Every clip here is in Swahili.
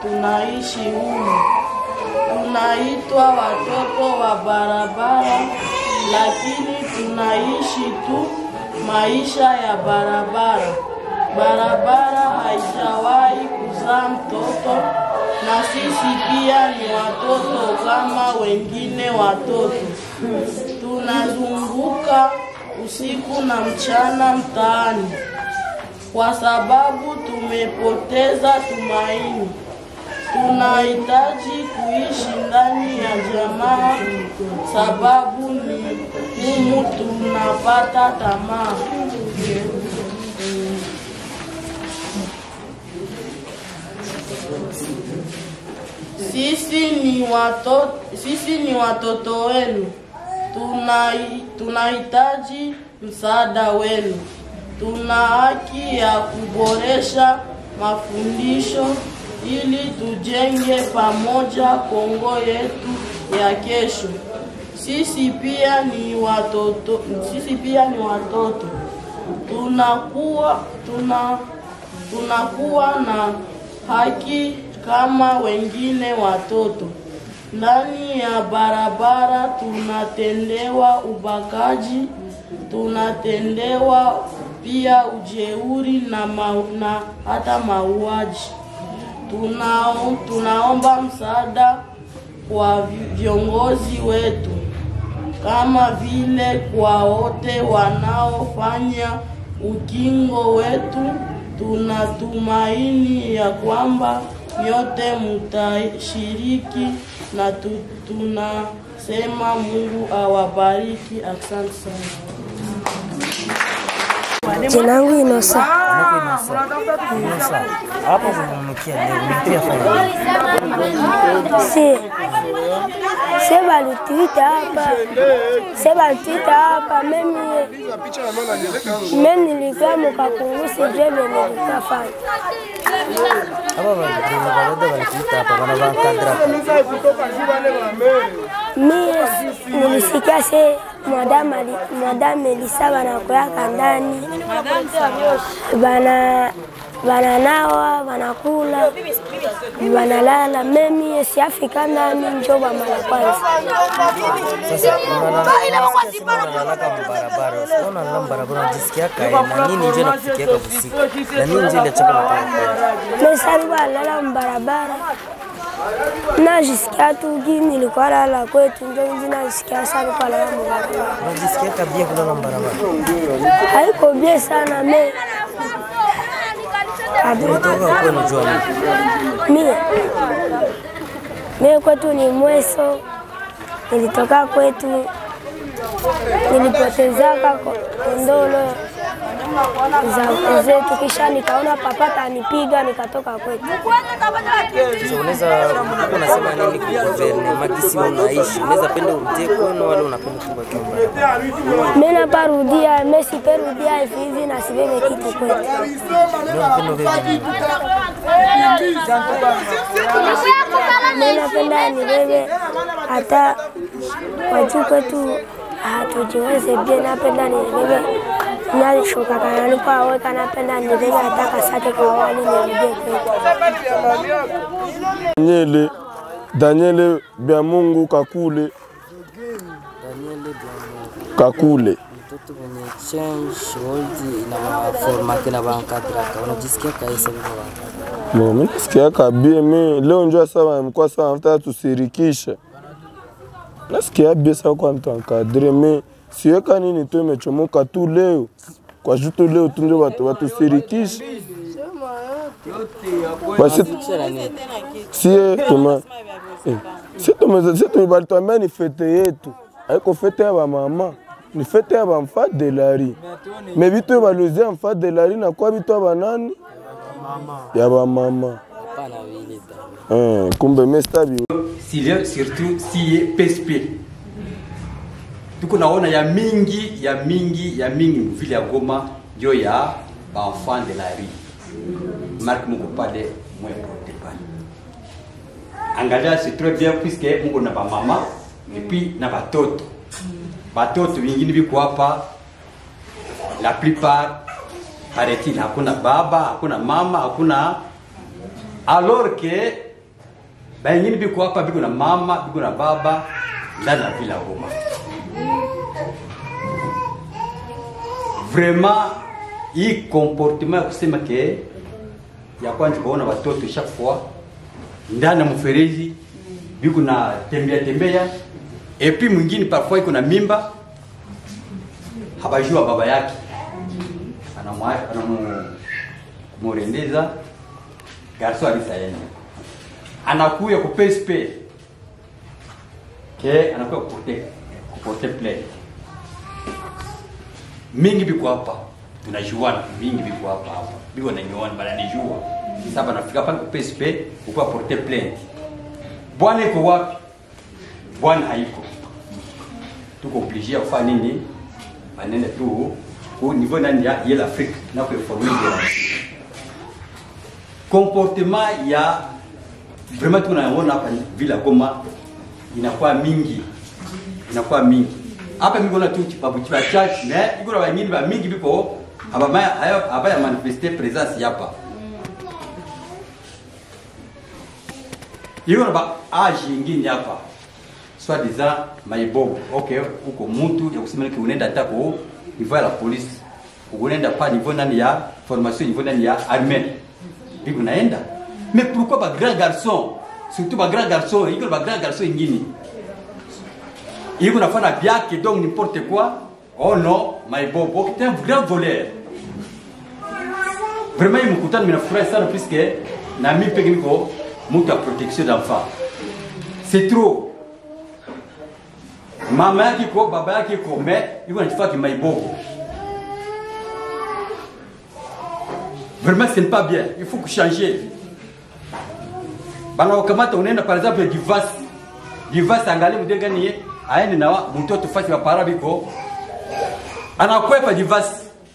tunaishi humu. Tunaitwa watoto wa barabara, lakini tunaishi tu maisha ya barabara. Barabara haijawahi kuzaa mtoto, na sisi pia ni watoto kama wengine watoto. Tunazunguka usiku na mchana mtaani kwa sababu tumepoteza tumaini. Tunahitaji kuishi ndani ya jamaa, sababu ni humu tunapata tamaa. Sisi ni watoto, sisi ni watoto wenu, Tunai- tunahitaji msaada wenu. Tuna haki ya kuboresha mafundisho ili tujenge pamoja Kongo yetu ya kesho. Sisi pia ni watoto, sisi pia ni watoto. Tunakuwa tuna tunakuwa na haki kama wengine watoto. Ndani ya barabara tunatendewa ubakaji, tunatendewa pia ujeuri na, ma, na hata mauaji. Tunao, tunaomba msaada kwa vi- viongozi wetu kama vile kwa wote wanaofanya ukingo wetu. Tunatumaini ya kwamba nyote mtashiriki na tu, tunasema Mungu awabariki. Asante sana. Jina langu Inosa. hapo kununukia leo ulipia fanya Si se balituita hapa, se balituita hapa, mimi mimi nilikuwa mukakungusi je nilikuwa fanya hapa walikuja walikuita hapa wana vankadra mie nilisikia se madame ali- madame Elisa banakoyaka ndani bana bananawa banakula banalala memi siafika ndani njo bamala kwanza sasa unalalaka mbarabara usiona na mbarabara unajisikia kae na nini nje nakufikia kwa usiku na nini nje ile chako nataka mesari balala mbarabara najisikia tu gi nilikuwa lala kwetu njo nji najisikia sari kwalala mbarabara unajisikia kabia kulala mbarabara haiko bie sana me Adu- umetoka kwenu jua nini mie mie kwetu ni mweso nilitoka kwetu nilipotezaka ko- kondolo za zetu kisha nikaona papa tanipiga nikatoka kwetu sasa unaweza uko unasema nini kwa guvernema kisi wewe unaishi unaweza penda urudie kwenu wala unapenda kubaki mbarabara mi naparudia mesiperudia hivi hivi na sibebe kitu kwetu unapenda wewe mi napenda nibebe hata wajuu kwetu hatujiweze bie napenda nibebe nashuka kanani kwa weka napenda nibebe hata kasake kwa wali nirudie kwetu Daniele, Daniele bya Mungu Kakule, Daniel Blanco Kakule. mtoto mwenye change world na formate na bankadraka unajisikia kaisa vile bankadraka Bo, mimi nasikia kabie mi leo njoo sawa mkoa sawa nataka tusirikisha. Nasikia bie sawa kwa mtu ankadre mi siweka nini tu imechomoka tu leo. Kwa jutu leo tu ndio watu watusirikisha. Basi kisha na nini sie tuma eh, si tume si tumebalituambia ni fete yetu. Haiko fete ya ba mama. Ni fete ya ba mfa de lari. Me bitu baluzia mfa de lari na kwa bitu ya banani? Ya ba mama. hapana vile bana Eh, kumbe mestabi Sile- surtout siye PSP tuko naona ya mingi ya mingi ya mingi mvile ya Goma njo ya baenfant de la rue marque muko pale mwepote pale angalia c'est très bien puisque muko na bamama et puis na batoto batoto vingine biko hapa la plupart paraît-il hakuna baba hakuna mama hakuna alors que bengine biko hapa biko na mama biko na baba ndani ya vila Goma. Vraiment hii comportement ya kusema ke ya kwanza kuona watoto chaque fois ndani ya mferezi biko na tembea tembea et puis mwingine parfois iko na mimba habajua baba yake anamwa- anamurendeza garso alisaenda anakuya ku PSP ke anakuya kupote kupote play mingi biko hapa tunajuana mingi biko hapa hapa biko nanyoana bananijua sasa nafika pale ku PSP ukuwa porte plainte bwana iko wapi bwana haiko tuko obligé ya kufanya nini banene tu ku niveau nani ya ye l'Afrique na kuinformer comportement ya vraiment tunaona hapa vila Goma inakuwa mingi inakuwa mingi hapa mimi naona tu chipabu chipa church mais iko na wengine ba mingi biko abaya abaya manifester presence hapa iko na ba age ingine hapa soit disant maibobo okay uko mtu ya kusema ki unaenda hata ko niveau ya la police unaenda pa niveau nani ya formation niveau nani ya armée biko naenda mais pourquoi ba grand garçon surtout ba grand garçon iko ba grand garçon ingine iko nafanya byake donc n'importe quoi oh non maibobo c'est un grand voleur vraiment hii mkutano minafurahi sana puisque na mimi peke niko mtu ya protection d'enfant c'est trop mama yake iko baba yake iko mais iko najifaa kimaibogo vraiment ce n'est pas bien il faut que changer bana wakamata unaenda par exemple divorce divorce angalie mdenga ni aende na wa- mtoto fasi wa para biko anakwepa divorce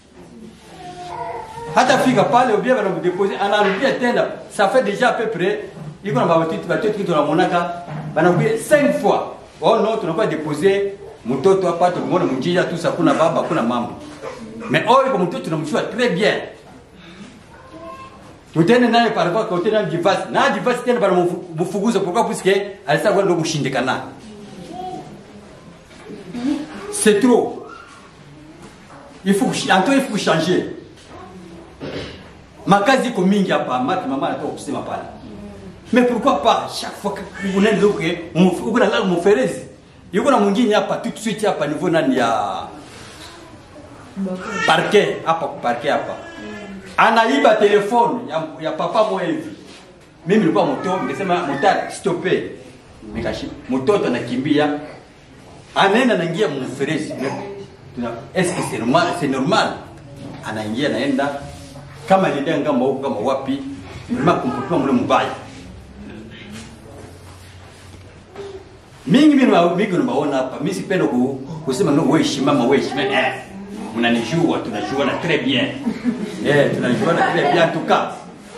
hata fika pale ubia bana mdepose anarudia tena ça fait déjà à peu près iko na batoto batoto kitu na monaka bana kubia 5 fois oh non tunakuwa déposer mtoto hapa tulimwona mjija tu sa kuna baba kuna mama mais oh iko mtoto tunamjua très bien tutende naye par rapport kwa tena divorce na divorce tena bana mfuguza pourquoi puisque alisa kwenda kushindikana c'est trop il faut que- Anto il faut changer makazi iko mingi hapa maki mama anatoka kusema pale mais pourquoi pas chaque fois que unaenda huko uko na lala mferezi yuko na mwingine hapa tout de suite hapa niveau nani ya parquet hapa ku parquet hapa anaiba telefone ya, ya papa moja hivi mimi nilikuwa moto nikasema motari stope nikashi mtoto anakimbia anaenda anaingia mferezi tuna est-ce que c'est normal c'est normal anaingia naenda kama ndio ngamba huko kama wapi vraiment comportement mle mbaya mingi mimi na mingi naona hapa mimi sipenda ku, kusema no wewe shimama wewe shimama eh mnanijua tunajuana très bien eh tunajuana très bien en tout cas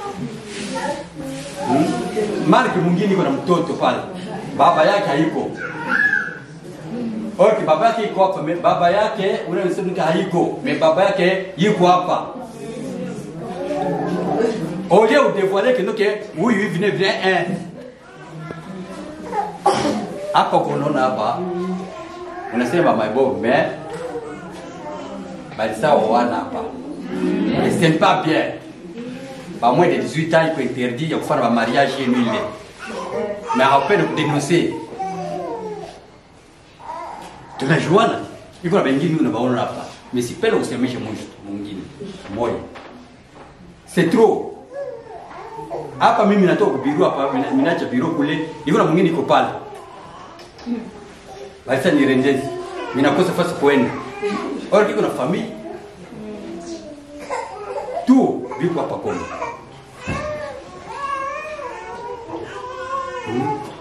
hmm? Mark mwingine iko na mtoto pale baba yake haiko Okay, baba yake iko hapa, me- baba yake unasema nika haiko, me baba yake yuko hapa. Au lieu de dévoiler que noke huyu hivi ne vient un. Hapa kunaona hapa unasema my boy mais bali sawa wana hapa. Et c'est pas bien. Ba moins de 18 ans iko interdit ya kufanya ba mariage yenu ile. Mais après de dénoncer tunajuana iko na wengine unawaona hapa mais sipenda kusemesha mwisho mwingine moja c'est trop hapa mimi natoka kubiru hapa mina- minacha biro kule iko na mwingine iko pale basi ni rendezi minakosa fasi kuenda au iko na famille tu biko hapa Kongo Hmm.